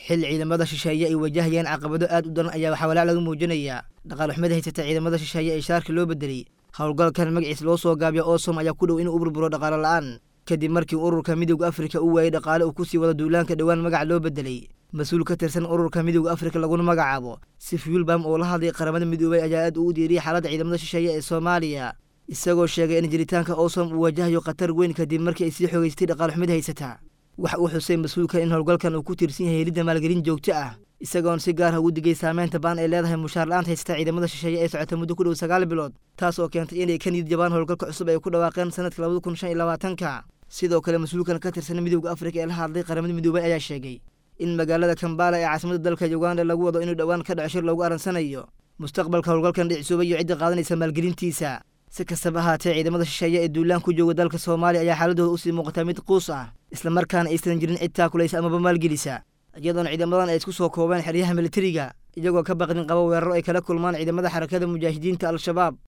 xilli ciidamada shisheeye ay wajahayaan caqabado aad u daran ayaa waxaa walaac laga muujinayaa dhaqaal xumada haysata ciidamada shisheeye ee shaarka loo bedelay howlgalkan magaciis loo soo gaabiya oosom ayaa ku dhow inuu u burburo dhaqaalo la'aan kadib markii ururka midowda afrika u waayey dhaqaale uu kusii wada duulaanka dhowaan magaca loo bedelay mas-uul ka tirsan ururka midowda afrika laguna magacaabo sifyulbam oo la hadlay qaramada midoobay ayaa aad ugu diiriyay xaaladda ciidamada shisheeye ee soomaaliya isagoo sheegay in jiritaanka oosom uu wajahayo khatar weyn kadib markii ay sii xogeystay dhaqaal xumida haysata waxa uu xusay mas-uulka in howlgalkan uu ku tiirsan yahay helidda maalgelin joogto ah isagoon si gaar ah ugu digay saameynta baan ay leedahay mushaar la-aanta haysata ciidamada shisheeye ee socota muddo ku dhow sagaal bilood taas oo keentay inay ka niyid jabaan howlgalka cusub ay ku dhawaaqeen sanadka labada kun shan iyo labaatanka sidoo kale mas-uulkan ka tirsan midowda afrika ee la hadlay qaramada midoobay ayaa sheegay in magaalada kambala ee caasimada dalka uganda lagu wado inuu dhowaan ka dhaco shir loogu aransanayo mustaqbalka howlgalkan dhicisuubay iyo cidda qaadanaysa maalgelintiisa si kastaba ahaatee ciidamada shisheeye ee duulaan ku jooga dalka soomaaliya ayaa xaaladooda usii muuqataa mid quus ah islamarkaana aysan jirin cid taakulaysa amaba maalgelisa iyadoona ciidamadan ay isku soo koobeen xeryaha militariga iyagoo ka baqdin qaba weeraro ay kala kulmaan ciidamada xarakada mujaahidiinta al-shabaab